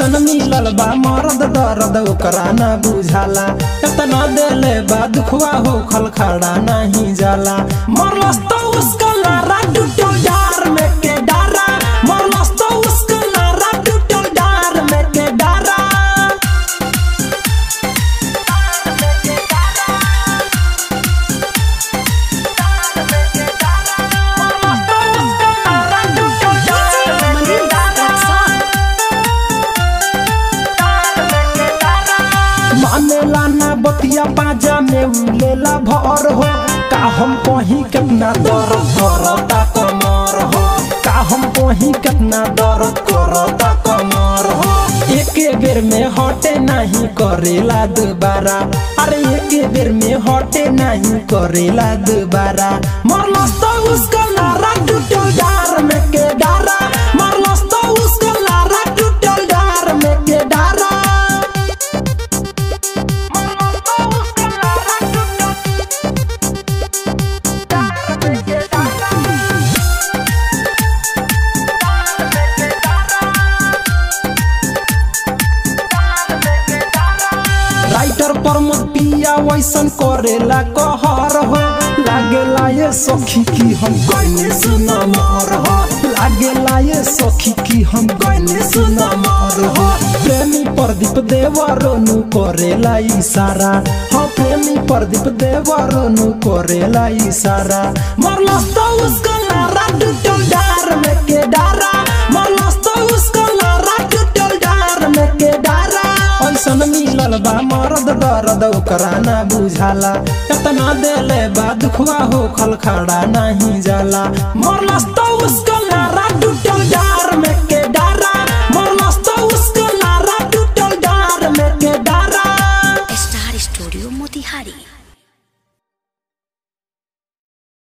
ऐसन मिलल बा मरद दर्द ओकरा ना बुझाला एतना देले बा दुखवा हो खल खड़ा नहीं जाला मरलस तो उसका लारा टूटल डार में के डारा मरलस तो उसका लारा टूटल डार में के डारा मानेला ना बतिया बाजा में उलेला भर हो का हम कहीं कितना दर्द करता कमर हो का हम कहीं कितना दर्द करता कमर हो एके बेर में हटे नहीं करेला दोबारा अरे एके बेर में हटे नहीं करेला दोबारा मरलस तो उसका नारा टूटल डार में के डारा मरलस तो उसका नारा टूटल डार में के डारा राइटर प्रमोद पिया वैसन करेला कहर हो लागेला ये सखी की हम गइने सुना मर हो लागेला ये सखी की हम गइने सुना मर हो प्रेमी प्रदीप देवरनु करेला इशारा हाँ प्रेमी प्रदीप देवरनु करेला इशारा मरलस तो उसका नारा टूटल डार में के डारा मरलस तो उसका नारा टूटल डार में के डारा ऐसन मिलल बा मरद दर्द ओकरा ना बुझाला एतना देले बा दुखवा हो खल खड़ा नहीं जाला मरलस तो उसका नारा टूटे